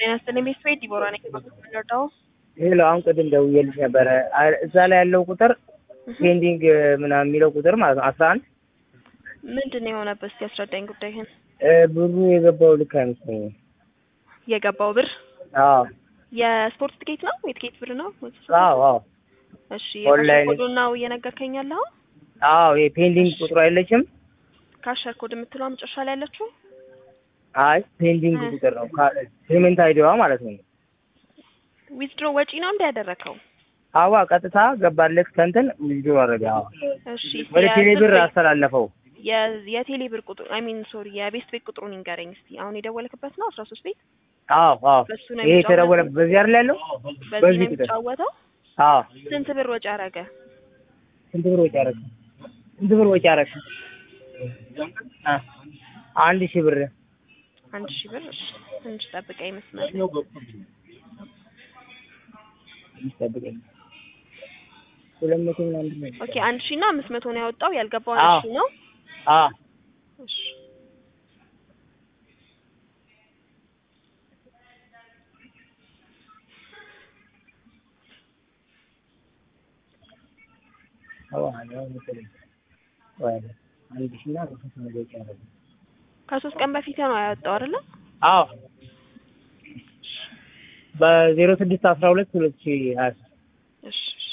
ጤና ይስጥልኝ ቤተሰቤት ዲቦራ ነኝ። የምንረዳው ሄሎ አሁን ቅድም ደውዬልሽ ነበረ። አ- እዛ ላይ ያለው ቁጥር ፔንዲንግ ምናምን የሚለው ቁጥር ማለት ነው አስራ አንድ ምንድን ነው የሆነበት? እስኪ አስረዳኝ ጉዳይህን። ብሩ የገባው ልክ አይመስለኝም። የገባው ብር አዎ የስፖርት ትኬት ነው የትኬት ብር ነው? አዎ አዎ እሺ ኦንላይን- ኮዱን ነው እየነገርከኝ ያለኸው? አዎ የፔንዲንግ ቁጥሩ አይለችም። ካሸር ኮድ የምትለው መጨረሻ ላይ ያለችው አይ ፔንዲንግ እ። ቁጥር ነው ፔመንት አይዲዋ ማለት ነው። ዊዝድሮ ወጪ ነው እንደ ያደረከው? አዋ ቀጥታ ገባለት ከንትን ልጁ አረገ። አዎ እሺ ወደ የስልክ- ቴሌ ብር አስተላለፈው። የ- የቴሌ ብር ቁጥር አይ ሚን ሶሪ የቤስት ቤት ቁጥሩን ይንገረኝ እስቲ። አሁን የደወልክበት ነው አስራ ሶስት ቤት አዎ አዎ በሱ ነው ይሄ የሚጫወተው? የተደወለ በዚህ አይደል ያለው? በዚህ በዚህ ነው ቁጥር የሚጫወተው? አዎ ስንት ብር ወጪ አረገ? ስንት ብር ወጪ አረግ? ስንት ብር ወጪ አረግ? አ አንድ ሺህ ብር አንድ ሺህ ብር። እሺ ትንሽ ጠብቀኝ መስመር ይጠብቀኝ። ሁለት መቶ ምናምን ብር ነው። ኦኬ አንድ ሺህ እና አምስት መቶ ነው ያወጣው። ያልገባው አዎ። አንድ ሺህ ነው። አ እሺ አዎ አዎ መሰለኝ። ወይ አንድ ሺህ እና አምስት መቶ ወጪ አረግ። ከሶስት ቀን በፊት ነው ያወጣው አይደለ? አዎ በዜሮ ስድስት አስራ ሁለት ሁለት ሺህ ሀያ ሶስት እሺ እሺ።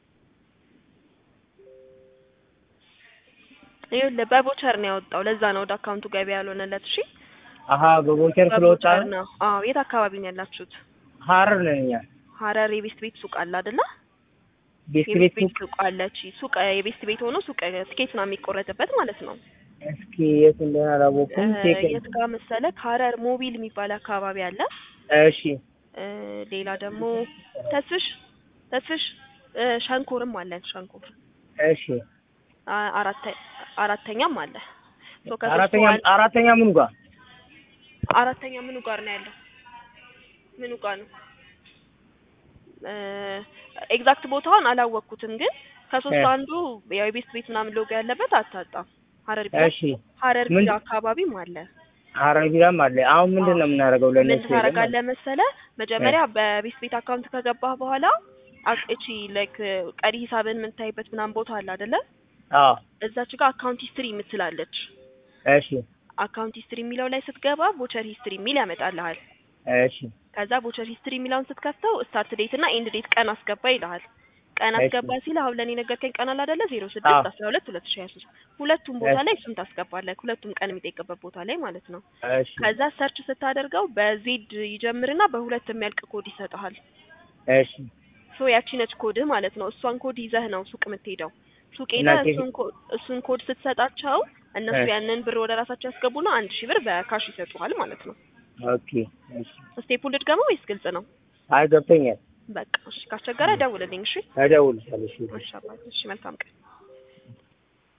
ይኸውልህ በቦቸር ነው ያወጣው። ለዛ ነው ወደ አካውንቱ ገቢ ያልሆነለት። እሺ አሀ በቦቸር ስለወጣ በቦቸር ነው። ነው። አዎ የት አካባቢ ነው ያላችሁት? ሀረር ነን እኛ። ሀረር የቤስት ቤት ሱቅ አለ አይደለ? ቤት የቤስት ቤት ቤት ሱቅ ሱቅ አለች። ሱቅ የቤስት ቤት ሆኖ ሱቅ ትኬት ነው የሚቆረጥበት ማለት ነው። እስኪ የት እንደሆነ አላወኩም። እ፣ ቴክ የት ጋር መሰለህ? ሀረር ሞቢል የሚባል አካባቢ አለ። እሺ እ፣ ሌላ ደግሞ ተስፍሽ ተስፍሽ እ፣ ሸንኮርም አለን። ሸንኮር እሺ አ- አራተ አራተኛም አለ። ሶ ከሶስቱ አራተኛ አንድ- አራተኛ ምኑ ጋር አራተኛ ምኑ ጋር ነው ያለው? ምኑ ጋር ነው? ኤግዛክት ቦታውን አላወቅኩትም፣ ግን ከሶስቱ እ። አንዱ ያው የቤስት ቤት ምናምን ሎጎ ያለበት አታጣም። ሀረር ቢራ እሺ ሀረር ምን- ቢራ አካባቢም አለ። ሀረር ቢራም አለ። አሁን ምንድን ነው የምናደርገው? ምን ለነሱ ታደርጋለህ መሰለህ? መጀመሪያ በቤስት ቤት አካውንት ከገባህ በኋላ አቅ- እቺ ላይክ ቀሪ ሂሳብን የምታይበት ምናምን ቦታ አለ አይደለ? አዎ እዛች ጋር አካውንት ሂስትሪ የምትላለች። እሺ አካውንት ሂስትሪ የሚለው ላይ ስትገባ ቦቸር ሂስትሪ የሚል ያመጣልሃል። እሺ ከዛ ቦቸር ሂስትሪ የሚለውን ስትከፍተው ስታርት ዴት እና ኤንድ ዴት ቀን አስገባ ይልሃል። ቀን እሺ። አስገባ ሲል አሁን ለኔ ነገርከኝ ቀን አለ አይደለ? ዜሮ አዎ። ስድስት አስራ ሁለት ሁለት ሺህ ሀያ ሶስት ሁለቱም ቦታ እሺ። ላይ እሱን ታስገባለህ። ሁለቱም ቀን የሚጠይቅበት ቦታ ላይ ማለት ነው። እሺ ከዛ ሰርች ስታደርገው በዜድ ይጀምርና በሁለት የሚያልቅ ኮድ ይሰጥሃል። እሺ ሶ ያቺ ነች ኮድህ ማለት ነው። እሷን ኮድ ይዘህ ነው ሱቅ የምትሄደው። ሱቅ እና ሄደህ ኬ- እሱን ኮ- እሱን ኮድ ስትሰጣቸው እነሱ እሺ። ያንን ብር ወደ ራሳቸው ያስገቡና አንድ ሺህ ብር በካሽ ይሰጡሃል ማለት ነው። ኦኬ እሺ ስቴፑን ልድገመው ወይስ ግልጽ ነው? አይ ገብቶኛል። በቃ እሺ፣ ካስቸገረ ደውልልኝ። እሺ እደውልልሻለሁ። እሺ እሺ አባቴ፣ እሺ መልካም ቀን።